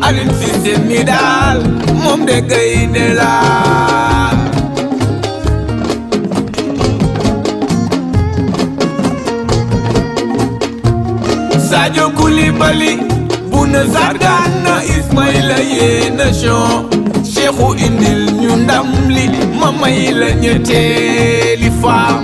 Aliou Cissé mi daal moom de gaynde la Sadio Koulibaly Bouna Sagana Ismaïla yéena chon Cheikhou indil ñu ndam li ma may la ñetteeli faam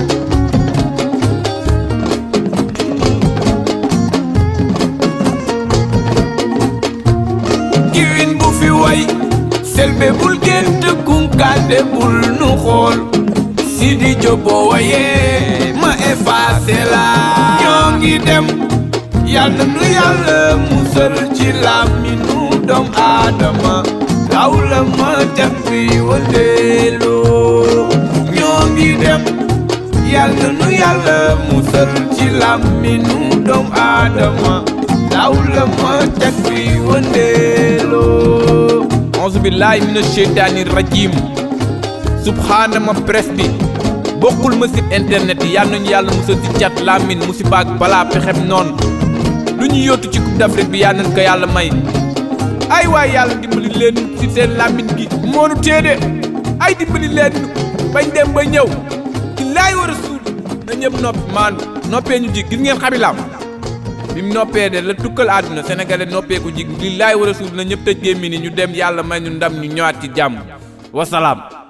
kiwin bu fi way selbe bul gént kunkande bul nu xool Sidi Diop boo wayee ma effacé la ñoo ngi dem yàlla nu yàlla musal ci làmmiñu doom aadama law la ma jat bi wëndeeloo ñoo ngi dem yàlla nu yàlla musal ci làmmiñu doom aadama law la ma jat bi wëndeeloo auzu billahi mina sheytaani rajim subhaana ma presse bi bokkul ma site internet yi yàlla nañu yàlla musal ci cat làmmiñ musiba ak balaa pexem noonu lu ñu yóotu ci coupe d'Afrique bi yal nañ ko yàlla may ay waay yàlla dimbali leen ci seen làmmiñ gi moonu téede ay dimbali leen bañ dem ba ñëw ci laay war a suul na ñëpp noppi maandu noppee ñu jig gis ngeen xabilaam bi mu noppee de la tukkal àdduna sénégalais noppee ko jig li laay war a suul na ñëpp tëj gémmi ni ñu dem yàlla may ñu ndam ñu ñëwaat ci jàmm wasalaam